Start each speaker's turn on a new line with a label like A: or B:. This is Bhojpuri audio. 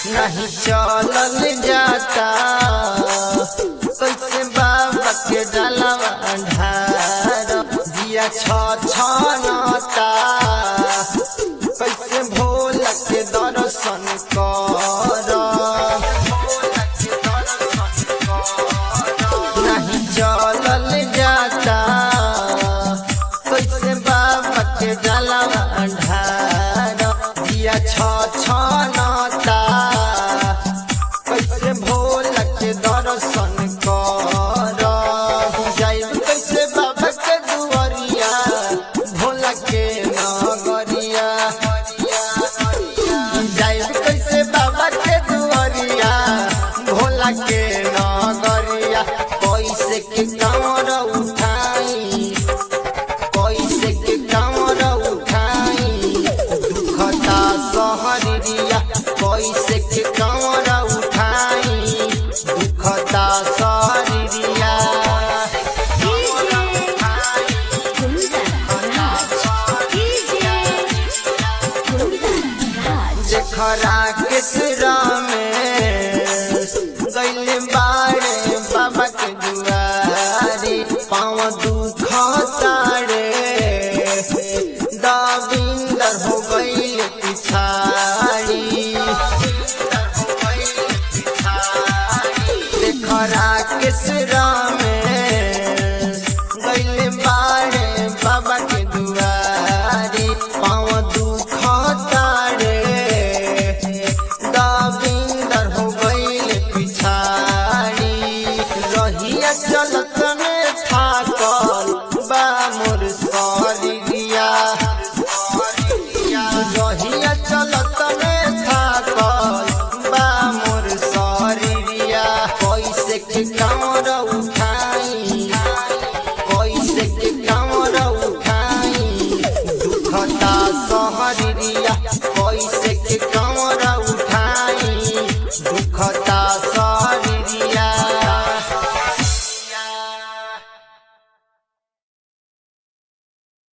A: नहीं चलल जाता कैसे बाबा के डालवा ढार दिया छ छनता कैसे भोला के दर्शन कर नहीं चलल जाता कैसे बाबा के डालवा ढार दिया छ छनता कैसे भोला के दर्शन कर जाइब कैसे बाबा के दुआरिया भोला के नगरिया जाइब कैसे बाबा के दुआरिया भोला के नगरिया कैसे के कमर उठाई कैसे के कमर उठाई दुखता सहरिया कैसे के कमर उठाई दुखता सहरिया जखरा के सिरा में गैले बाड़े बाबा के दुआरे पाँव दुख तारे दाविंदर हो गई पिछाड़ी देखरा के सिरा में गैले बाड़े बाबा के दुआरे पाँव दुख तारे दाविंदर हो गई पिछाड़ी रहिया चलत में थाकल बा मोर सरिया रहिया चलत में थाकल बा मोर सरिया कैसे के कमर उठा